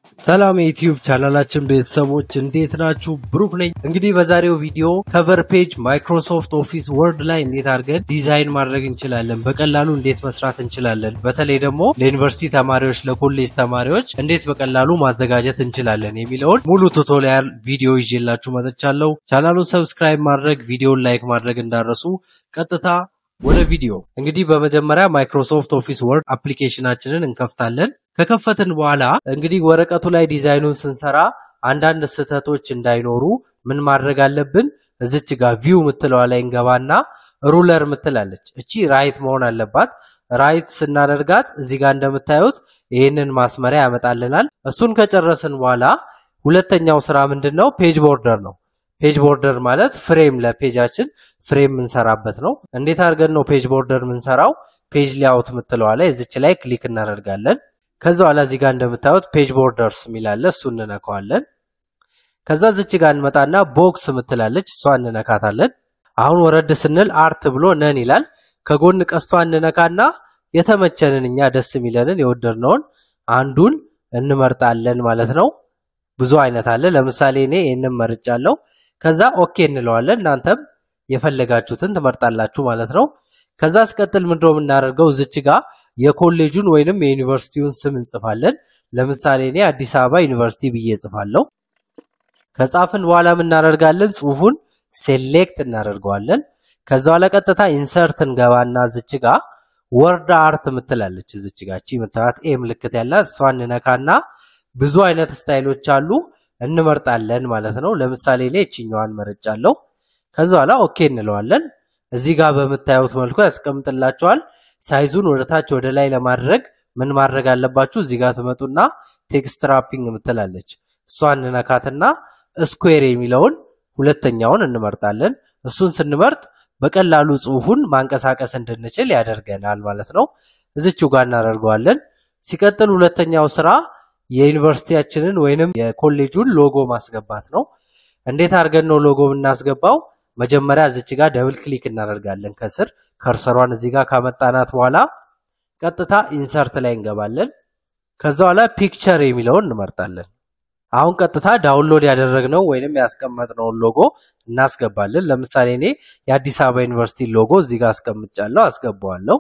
ሰላም የዩቲዩብ ቻናላችን ቤተሰቦች እንዴት ናችሁ? ብሩክ ነኝ። እንግዲህ በዛሬው ቪዲዮ ከቨር ፔጅ ማይክሮሶፍት ኦፊስ ወርድ ላይ እንዴት አድርገን ዲዛይን ማድረግ እንችላለን፣ በቀላሉ እንዴት መስራት እንችላለን፣ በተለይ ደግሞ ለዩኒቨርሲቲ ተማሪዎች፣ ለኮሌጅ ተማሪዎች እንዴት በቀላሉ ማዘጋጀት እንችላለን የሚለውን ሙሉ ቱቶሪያል ቪዲዮ ይዤላችሁ መጥቻለሁ። ቻናሉን ሰብስክራይብ ማድረግ፣ ቪዲዮን ላይክ ማድረግ እንዳረሱ። ቀጥታ ወደ ቪዲዮ እንግዲህ በመጀመሪያ ማይክሮሶፍት ኦፊስ ወርድ አፕሊኬሽናችንን እንከፍታለን። ከከፈትን በኋላ እንግዲህ ወረቀቱ ላይ ዲዛይኑን ስንሰራ አንዳንድ ስህተቶች እንዳይኖሩ ምን ማድረግ አለብን? እዚች ጋር ቪው ምትለዋ ላይ እንገባና ሩለር ምትላለች እቺ ራይት መሆን አለባት። ራይት ስናደርጋት እዚህ ጋር እንደምታዩት ይህንን ማስመሪያ ያመጣልናል። እሱን ከጨረስን በኋላ ሁለተኛው ስራ ምንድን ነው? ፔጅ ቦርደር ነው። ፔጅ ቦርደር ማለት ፍሬም ለፔጃችን ፍሬም የምንሰራበት ነው። እንዴት አድርገን ነው ፔጅ ቦርደር የምንሰራው? ፔጅ ሊያውት ምትለዋ ላይ እዚች ላይ ክሊክ እናደርጋለን። ከዛ በኋላ እዚህ ጋር እንደምታዩት ፔጅ ቦርደርስ የሚላለ እሱ እንነካዋለን። ከዛ ዝች ጋር እንመጣና ቦክስ ምትላለች እሷ እንነካታለን። አሁን ወረድ ስንል አርት ብሎ ነን ይላል። ከጎን ቀስቷ እንነካና የተመቸንን እኛ ደስ የሚለንን የወደድነውን አንዱን እንመርጣለን ማለት ነው። ብዙ አይነት አለ። ለምሳሌ እኔ ይህንን መርጫለሁ። ከዛ ኦኬ እንለዋለን። እናንተም የፈለጋችሁትን ትመርጣላችሁ ማለት ነው። ከዛ አስቀጥል ምንድነው የምናደርገው? እዚች ጋር የኮሌጁን ወይንም የዩኒቨርሲቲውን ስም እንጽፋለን። ለምሳሌ እኔ አዲስ አበባ ዩኒቨርሲቲ ብዬ እጽፋለሁ። ከጻፍን በኋላ የምናደርጋለን ጽሁፉን ሴሌክት እናደርገዋለን። ከዛ በኋላ ቀጥታ ኢንሰርት እንገባና እዚች ጋር ወርድ አርት ምትላለች እዚች ጋር እቺ ምትላት ኤ ምልክት ያላት እሷ እንነካና ብዙ አይነት ስታይሎች አሉ እንመርጣለን ማለት ነው። ለምሳሌ ላይ እችኛዋን መርጫለሁ። ከዛ በኋላ ኦኬ እንለዋለን። እዚህ ጋር በምታዩት መልኩ ያስቀምጥላችኋል። ሳይዙን ወደ ታች ወደ ላይ ለማድረግ ምን ማድረግ አለባችሁ? እዚህ ጋር ትመጡና ቴክስት ራፒንግ ምትላለች እሷን እንነካትና ስኩዌር የሚለውን ሁለተኛውን እንመርጣለን። እሱን ስንመርጥ በቀላሉ ጽሁፉን ማንቀሳቀስ እንድንችል ያደርገናል ማለት ነው። እዚችው ጋር እናደርገዋለን። ሲቀጥል ሁለተኛው ስራ የዩኒቨርሲቲያችንን ወይንም የኮሌጁን ሎጎ ማስገባት ነው። እንዴት አድርገን ነው ሎጎ የምናስገባው? መጀመሪያ እዚች ጋር ደብል ክሊክ እናደርጋለን። ከስር ከርሰሯን እዚህ ጋር ካመጣናት በኋላ ቀጥታ ኢንሰርት ላይ እንገባለን። ከዛ በኋላ ፒክቸር የሚለውን እንመርጣለን። አሁን ቀጥታ ዳውንሎድ ያደረግነው ወይንም ያስቀመጥነውን ሎጎ እናስገባለን። ለምሳሌ እኔ የአዲስ አበባ ዩኒቨርሲቲ ሎጎ እዚህ ጋር አስቀምጫለሁ፣ አስገባዋለሁ።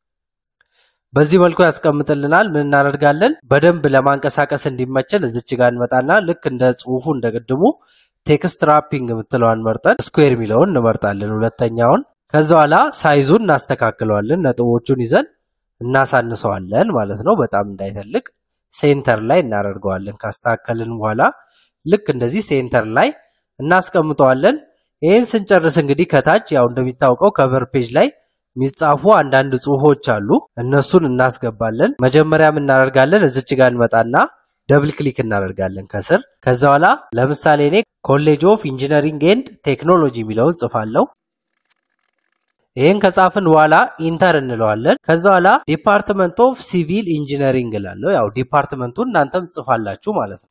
በዚህ መልኩ ያስቀምጥልናል። ምን እናደርጋለን? በደንብ ለማንቀሳቀስ እንዲመቸን እዚች ጋር እንመጣና ልክ እንደ ጽሁፉ እንደ ቅድሙ ቴክስት ራፒንግ የምትለዋን መርጠን ስኩዌር የሚለውን እንመርጣለን ሁለተኛውን። ከዛ በኋላ ሳይዙን እናስተካክለዋለን። ነጥቦቹን ይዘን እናሳንሰዋለን ማለት ነው፣ በጣም እንዳይተልቅ። ሴንተር ላይ እናደርገዋለን። ካስተካከልን በኋላ ልክ እንደዚህ ሴንተር ላይ እናስቀምጠዋለን። ይህን ስንጨርስ እንግዲህ ከታች ያው እንደሚታወቀው ከቨር ፔጅ ላይ የሚጻፉ አንዳንድ ጽሁፎች አሉ። እነሱን እናስገባለን። መጀመሪያ እናደርጋለን እዚች ጋር እንመጣና ደብል ክሊክ እናደርጋለን ከስር። ከዛ በኋላ ለምሳሌ እኔ ኮሌጅ ኦፍ ኢንጂነሪንግ ኤንድ ቴክኖሎጂ የሚለውን ጽፋለሁ። ይህን ከጻፍን በኋላ ኢንተር እንለዋለን። ከዛ በኋላ ዲፓርትመንት ኦፍ ሲቪል ኢንጂነሪንግ እላለሁ። ያው ዲፓርትመንቱን እናንተም ጽፋላችሁ ማለት ነው።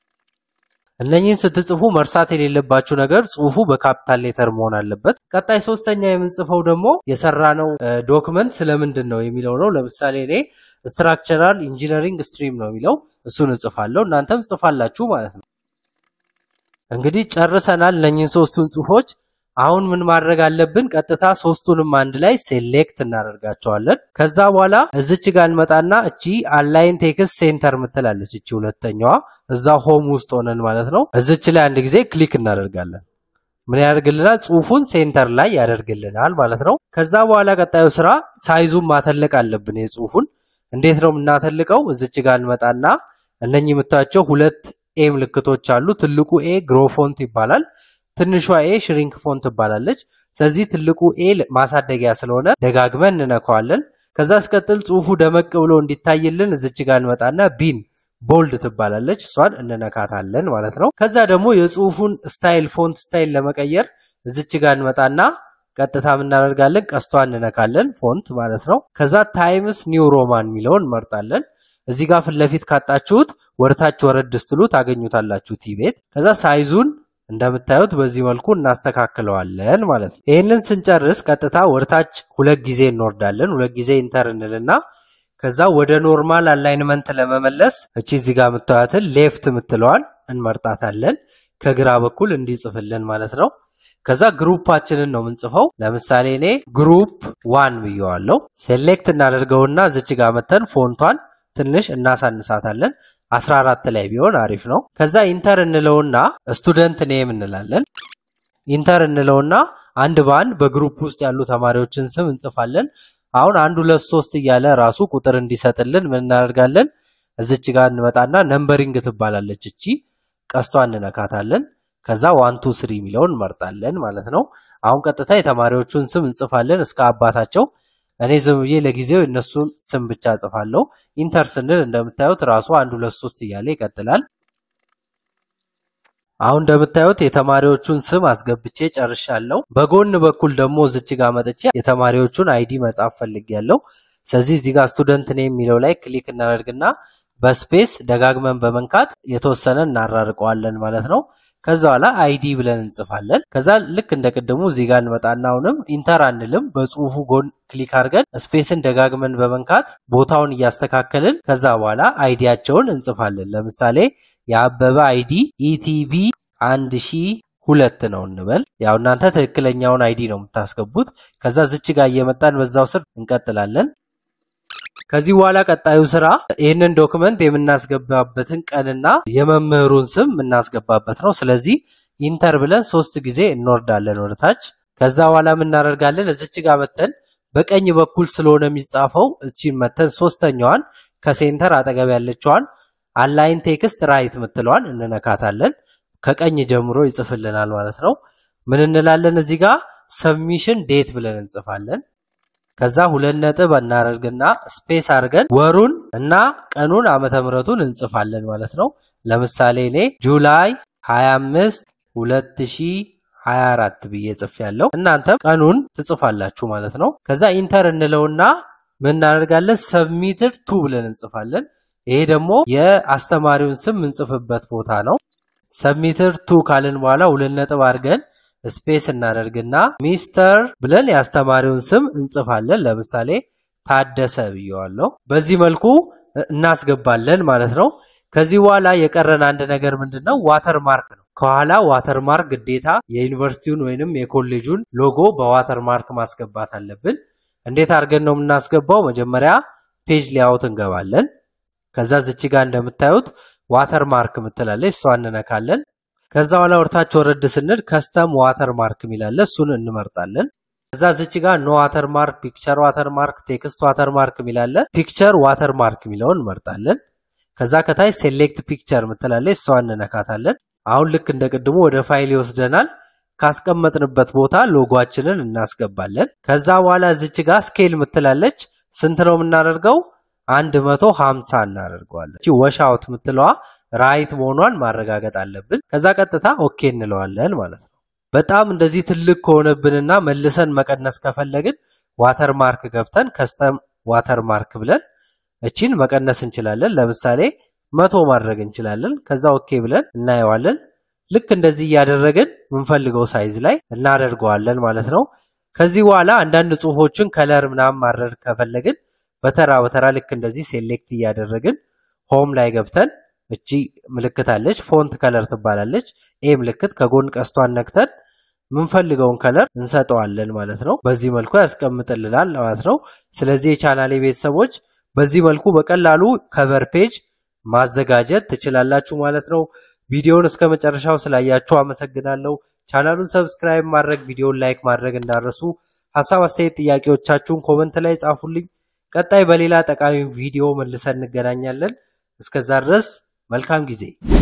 እነኚህን ስትጽፉ መርሳት የሌለባችሁ ነገር ጽሁፉ በካፒታል ሌተር መሆን አለበት። ቀጣይ ሶስተኛ የምንጽፈው ደግሞ የሰራነው ዶክመንት ስለምንድን ነው የሚለው ነው። ለምሳሌ እኔ ስትራክቸራል ኢንጂነሪንግ ስትሪም ነው የሚለው እሱን እጽፋለሁ። እናንተም ጽፋላችሁ ማለት ነው። እንግዲህ ጨርሰናል እነኚህን ሶስቱን ጽሁፎች። አሁን ምን ማድረግ አለብን? ቀጥታ ሶስቱንም አንድ ላይ ሴሌክት እናደርጋቸዋለን። ከዛ በኋላ እዚች ጋር እንመጣና እቺ አላይን ቴክስት ሴንተር ምትላለች እቺ ሁለተኛዋ እዛ ሆም ውስጥ ሆነን ማለት ነው። እዚች ላይ አንድ ጊዜ ክሊክ እናደርጋለን። ምን ያደርግልናል? ጽሁፉን ሴንተር ላይ ያደርግልናል ማለት ነው። ከዛ በኋላ ቀጣዩ ስራ ሳይዙን ማተለቅ አለብን። የጽሁፉን እንዴት ነው የምናተልቀው? እዚች ጋር እንመጣና እነኚህ የምታያቸው ሁለት ኤ ምልክቶች አሉ። ትልቁ ኤ ግሮፎንት ይባላል። ትንሿ ኤ ሽሪንክ ፎንት ትባላለች። ስለዚህ ትልቁ ኤ ማሳደጊያ ስለሆነ ደጋግመን እንነካዋለን። ከዛ አስቀጥል ጽሁፉ ደመቅ ብሎ እንዲታይልን እዚች ጋር እንመጣና ቢን ቦልድ ትባላለች። እሷን እንነካታለን ማለት ነው። ከዛ ደግሞ የጽሁፉን ስታይል ፎንት ስታይል ለመቀየር እዚች ጋር እንመጣና ቀጥታ የምናደርጋለን ቀስቷን እንነካለን፣ ፎንት ማለት ነው። ከዛ ታይምስ ኒው ሮማን የሚለውን እንመርጣለን። እዚህ ጋር ፊት ለፊት ካጣችሁት ወደታች ወረድ ስትሉ ታገኙታላችሁ ቲ ቤት። ከዛ ሳይዙን እንደምታዩት በዚህ መልኩ እናስተካክለዋለን ማለት ነው። ይህንን ስንጨርስ ቀጥታ ወደታች ሁለት ጊዜ እንወርዳለን። ሁለት ጊዜ ኢንተር እንልና ከዛ ወደ ኖርማል አላይንመንት ለመመለስ እቺ እዚህ ጋር የምታዩትን ሌፍት የምትለዋን እንመርጣታለን። ከግራ በኩል እንዲጽፍልን ማለት ነው። ከዛ ግሩፓችንን ነው የምንጽፈው። ለምሳሌ እኔ ግሩፕ ዋን ብየዋለሁ። ሴሌክት እናደርገውና ዝች ጋር መተን ፎንቷን ትንሽ እናሳንሳታለን። 14 ላይ ቢሆን አሪፍ ነው። ከዛ ኢንተር እንለውና ስቱደንት ኔም እንላለን። ኢንተር እንለውና አንድ በአንድ በግሩፕ ውስጥ ያሉ ተማሪዎችን ስም እንጽፋለን። አሁን አንድ ሁለት ሶስት እያለ ራሱ ቁጥር እንዲሰጥልን ምን እናደርጋለን? እዚች ጋር እንመጣና ነምበሪንግ ትባላለች እቺ ቀስቷ እንነካታለን። ከዛ ዋን ቱ ስሪ የሚለውን እንመርጣለን ማለት ነው። አሁን ቀጥታ የተማሪዎቹን ስም እንጽፋለን እስከ አባታቸው። እኔ ዝም ብዬ ለጊዜው የእነሱን ስም ብቻ እጽፋለሁ። ኢንተር ስንል እንደምታዩት ራሱ አንድ ሁለት ሶስት እያለ ይቀጥላል። አሁን እንደምታዩት የተማሪዎቹን ስም አስገብቼ ጨርሻለሁ። በጎን በኩል ደግሞ እዚች ጋር መጥቼ የተማሪዎቹን አይዲ መጻፍ ፈልጌያለሁ። ስለዚህ እዚህ ጋር ስቱደንት ኔም የሚለው ላይ ክሊክ እናደርግና በስፔስ ደጋግመን በመንካት የተወሰነ እናራርቀዋለን ማለት ነው። ከዛ በኋላ አይዲ ብለን እንጽፋለን። ከዛ ልክ እንደ ቅድሙ እዚህ ጋር እንመጣና አሁንም ኢንተር አንልም። በጽሁፉ ጎን ክሊክ አድርገን ስፔስን ደጋግመን በመንካት ቦታውን እያስተካከልን ከዛ በኋላ አይዲያቸውን እንጽፋለን። ለምሳሌ የአበበ አይዲ ኢቲቪ አንድ ሺ ሁለት ነው እንበል። ያው እናንተ ትክክለኛውን አይዲ ነው የምታስገቡት። ከዛ ዝች ጋር እየመጣን በዛው ስር እንቀጥላለን። ከዚህ በኋላ ቀጣዩ ስራ ይህንን ዶክመንት የምናስገባበትን ቀንና የመምህሩን ስም የምናስገባበት ነው። ስለዚህ ኢንተር ብለን ሶስት ጊዜ እንወርዳለን ወደታች። ከዛ በኋላ የምናደርጋለን እዚች ጋር መተን በቀኝ በኩል ስለሆነ የሚጻፈው እቺን መተን ሶስተኛዋን ከሴንተር አጠገብ ያለችዋን አላይን ቴክስት ራይት ምትለዋን እንነካታለን። ከቀኝ ጀምሮ ይጽፍልናል ማለት ነው። ምን እንላለን እዚህ ጋር ሰብሚሽን ዴት ብለን እንጽፋለን። ከዛ ሁለት ነጥብ እናደርግና ስፔስ አድርገን ወሩን እና ቀኑን ዓመተ ምሕረቱን እንጽፋለን ማለት ነው። ለምሳሌ እኔ ጁላይ 25 2024 ብዬ ጽፍ ያለው እናንተም ቀኑን ትጽፋላችሁ ማለት ነው። ከዛ ኢንተር እንለውና ምን እናደርጋለን ሰብሚትድ ቱ ብለን እንጽፋለን። ይሄ ደግሞ የአስተማሪውን ስም የምንጽፍበት ቦታ ነው። ሰብሚትድ ቱ ካልን በኋላ ሁለት ነጥብ አድርገን ስፔስ እናደርግና ሚስተር ብለን የአስተማሪውን ስም እንጽፋለን። ለምሳሌ ታደሰ ብየዋለሁ። በዚህ መልኩ እናስገባለን ማለት ነው። ከዚህ በኋላ የቀረን አንድ ነገር ምንድን ነው? ዋተር ማርክ ነው። ከኋላ ዋተር ማርክ ግዴታ የዩኒቨርሲቲውን ወይንም የኮሌጁን ሎጎ በዋተር ማርክ ማስገባት አለብን። እንዴት አድርገን ነው የምናስገባው? መጀመሪያ ፔጅ ሊያውት እንገባለን። ከዛ ዝች ጋር እንደምታዩት ዋተር ማርክ ምትላለች፣ እሷ እንነካለን። ከዛ በኋላ ወርታች ወረድ ስንል ከስተም ዋተር ማርክ የሚላለ እሱን እንመርጣለን። ከዛ ዝች ጋር ኖ ዋተር ማርክ፣ ፒክቸር ዋተር ማርክ፣ ቴክስት ዋተር ማርክ የሚላለ ፒክቸር ዋተር ማርክ የሚለውን እንመርጣለን። ከዛ ከታች ሴሌክት ፒክቸር ምትላለች እሷ እንነካታለን። አሁን ልክ እንደ ቅድሙ ወደ ፋይል ይወስደናል። ካስቀመጥንበት ቦታ ሎጓችንን እናስገባለን። ከዛ በኋላ ዝች ጋር ስኬል ምትላለች ስንት ነው የምናደርገው? አንድ መቶ ሀምሳ እናደርገዋለን። እቺ ወሻውት ምትለዋ ራይት መሆኗን ማረጋገጥ አለብን። ከዛ ቀጥታ ኦኬ እንለዋለን ማለት ነው። በጣም እንደዚህ ትልቅ ከሆነብንና መልሰን መቀነስ ከፈለግን ዋተር ማርክ ገብተን ከስተም ዋተር ማርክ ብለን እቺን መቀነስ እንችላለን። ለምሳሌ መቶ ማድረግ እንችላለን። ከዛ ኦኬ ብለን እናየዋለን። ልክ እንደዚህ እያደረግን የምንፈልገው ሳይዝ ላይ እናደርገዋለን ማለት ነው። ከዚህ በኋላ አንዳንድ ጽሁፎችን ከለር ምናምን ማድረግ ከፈለግን በተራ በተራ ልክ እንደዚህ ሴሌክት እያደረግን ሆም ላይ ገብተን እቺ ምልክት አለች፣ ፎንት ከለር ትባላለች። ኤ ምልክት ከጎን ቀስቷን ነክተን የምንፈልገውን ከለር እንሰጠዋለን ማለት ነው። በዚህ መልኩ ያስቀምጥልናል ማለት ነው። ስለዚህ የቻናሌ ቤተሰቦች በዚህ መልኩ በቀላሉ ከቨር ፔጅ ማዘጋጀት ትችላላችሁ ማለት ነው። ቪዲዮውን እስከ መጨረሻው ስላያችሁ አመሰግናለሁ። ቻናሉን ሰብስክራይብ ማድረግ፣ ቪዲዮውን ላይክ ማድረግ እንዳረሱ። ሀሳብ አስተያየት፣ ጥያቄዎቻችሁን ኮመንት ላይ ጻፉልኝ። ቀጣይ በሌላ ጠቃሚ ቪዲዮ መልሰን እንገናኛለን። እስከዛ ድረስ መልካም ጊዜ